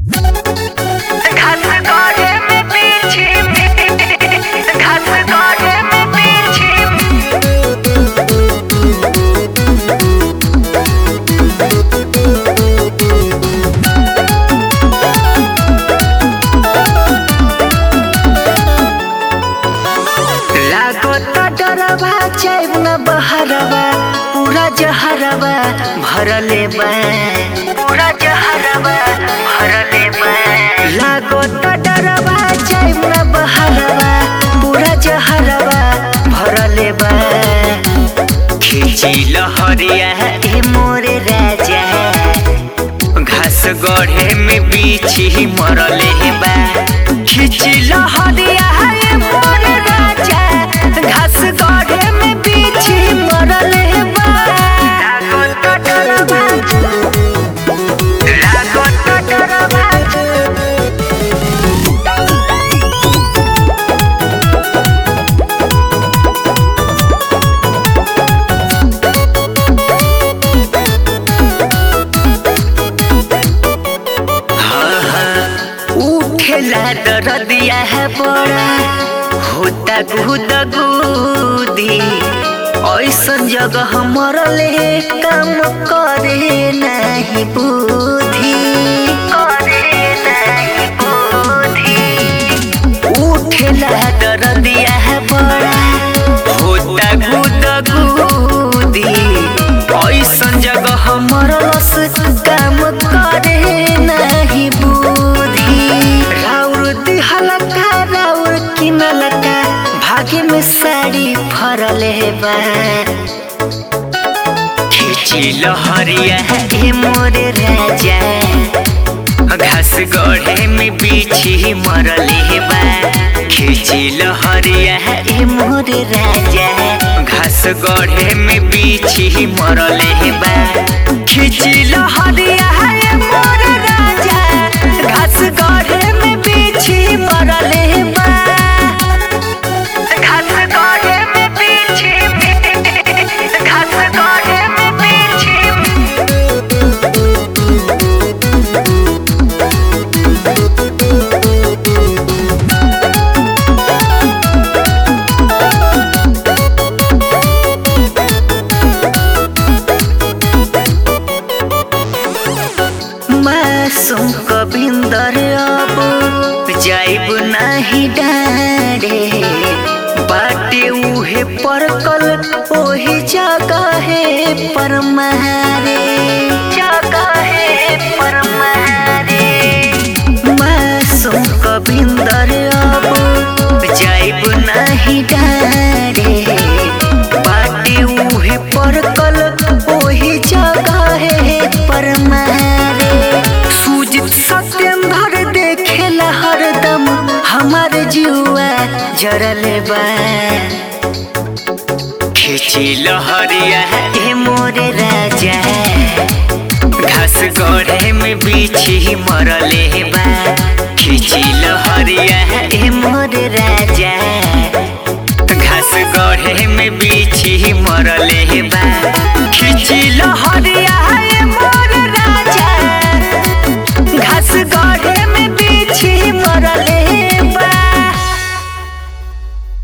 घास काटे में पीछे घास काटे में पीछे लागता डरवा जाइब न बहरवा पूरा जहरवा भरले बा पूरा जहरवा भरले बा लागता डरवा जाइब न बहरवा पूरा जहरवा भरले बा खिची लहरिया ए मोरे राजा घास गढ़े में बीछी मरले बा खिची लहरिया ए मोरे राजा घास गढ़े में बीछी मरले बा लागत डरवा लागत डरवा उठेला दरदिया है बड़ा होता गुद गुदी ऐसन जगह मरले काम करे नहीं बुद्धि करे नहीं बुद्धि उठेला दरदिया है बड़ा होता गुद गुदी ऐसन जगह मरलस काम करे नहीं बुद्धि राउर दिहलका राउर किनलका भाग्य में साड़ी फरले बा खिची लहरिया ए मोरे राजा घास गढ़े में बीछी मरले बा खिची लहरिया ए मोरे राजा घास गढ़े में बीछी मरले बा खिची लहरिया ए मोरे राजा घास गढ़े में बीछी मरले बा घास गढ़े में बीछी घास गढ़े में बीछी मासूम कबिंदर अब जाइब नाही डारे बाटे उहे परकल ओही जगह पर मारे जगह पर मारे मासूम कबिंदर अब जाइब नाही डारे बाटे उहे परकल ओही जगह पर मारे सूजित सत्येंद्र देखेला हरदम हमार जुआ जरले बा खिची लहरिया ए मोरे राजा घास गढ़े में बीछी मरले बा खिची लहरिया ए मोरे राजा घास गढ़े में बीछी मरले बा खिची लहरिया